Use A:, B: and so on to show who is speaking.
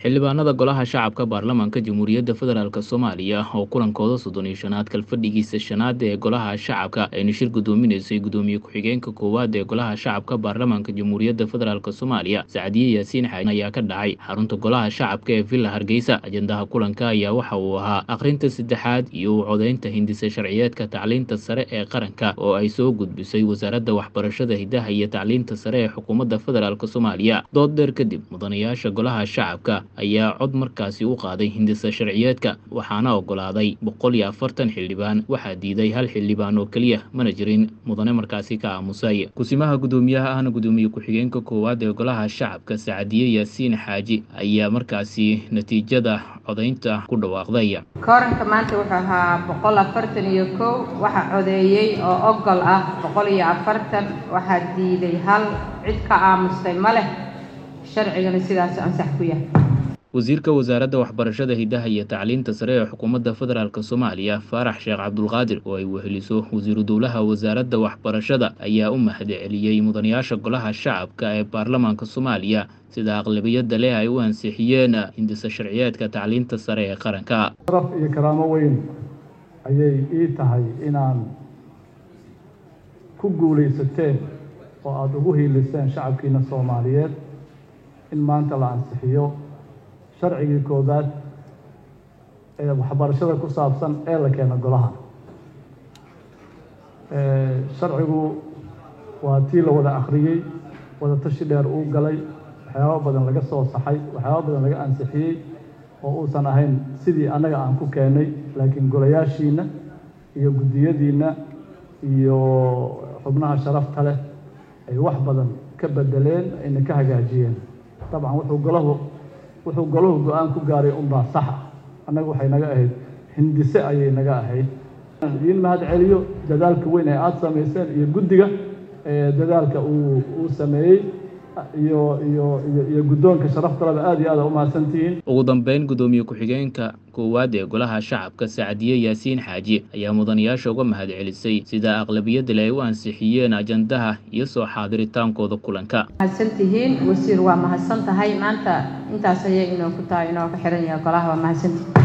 A: xildhibaanada golaha shacabka baarlamaanka jamhuuriyadda federaalk soomaaliya oo kulankooda soddon iyo shanaad kalfadhigiisa shanaad ee golaha shacabka ayna shir guddoominaysay guddoomiye ku-xigeenka koowaad ee golaha shacabka baarlamaanka jamhuuriyadda federaalk soomaaliya sacdiye yaasiin xaaji ayaa ka dhacay xarunta golaha shacabka ee villa hargeysa ajendaha kulanka ayaa waxa uu ahaa akhrinta saddexaad iyo u codeynta hindisa sharciyeedka tacliinta sare ee qaranka oo ay soo gudbisay wasaaradda waxbarashada hidaha iyo tacliinta sare ee xukuumadda federaalk soomaaliya dood dheer kadib mudanayaasha golaha shacabka ayaa cod markaasi u qaaday hindisa sharciyeedka waxaana ogolaaday boqol iyo afartan xildhibaan waxaa diiday hal xildhibaan oo keliya mana jirin mudane markaasi ka aamusay kusimaha guddoomiyaha ahna guddoomiye ku-xigeenka koowaad ee golaha shacabka sacadiye yaasiin xaaji ayaa markaasi natiijada codaynta ku dhawaaqday
B: kooranka maanta wuxuu ahaa boqol afartan iyo kow waxaa codeeyey oo ogol ah boqol iyo afartan waxaa diiday hal cid ka aamustay ma leh sharcigana sidaas ansax ku yahay
A: wasiirka wasaaradda waxbarashada hidaha iyo tacliinta sare ee xukuumadda federaalk soomaaliya faarax sheekh cabdulqaadir oo ay weheliso wasiiru dowlaha wasaaradda waxbarashada ayaa u mahadceliyey mudanayaasha golaha shacabka ee baarlamaanka soomaaliya sida aqlabiyadda leh ay u ansixiyeen hindisa sharciyeedka tacliinta sare ee qaranka
C: sharaf iyo karaamo weyn ayay ii tahay inaan ku guulaysateen oo aada ugu hiiliseen shacabkiina soomaaliyeed in maanta la ansixiyo sharcigii koobaad ee waxbarashada ku saabsan ee la keeno golaha sharcigu waa tii la wada akhriyey wada tashi dheer uu galay waxyaaba badan laga soo saxay waxyaaba badan laga ansixiyey oo uusan ahayn sidii annaga aan ku keenay laakiin golayaashiina iyo guddiyadiinna iyo xubnaha sharafta leh ay wax badan ka bedeleen ayna ka hagaajiyeen dabcan wuxuu golahu wuxuu golahu go-aan ku gaaray unbaa sax ah annaga waxay naga ahayd hindise ayay naga ahayd idiin mahad celiyo dadaalka weyn ee aada samayseen iyo guddiga dadaalka uu uu sameeyey iyo iyo iyo iyo guddoonka sharaftaleba aada iyo aada umahadsantihiin
A: ugu dambeyn guddoomiye ku-xigeenka koowaad ee golaha shacabka sacdiye yaasiin xaaji ayaa mudanayaasha uga mahad celisay sida aqlabiyadda le ay u ansixiyeen ajandaha iyo soo xaadiritaankooda kulanka
B: mahadsantihiin wasiir waa mahadsan tahay maanta intaas ayay inoo ku tahay inoo ka xiran yahay golaha waa mahadsantihiin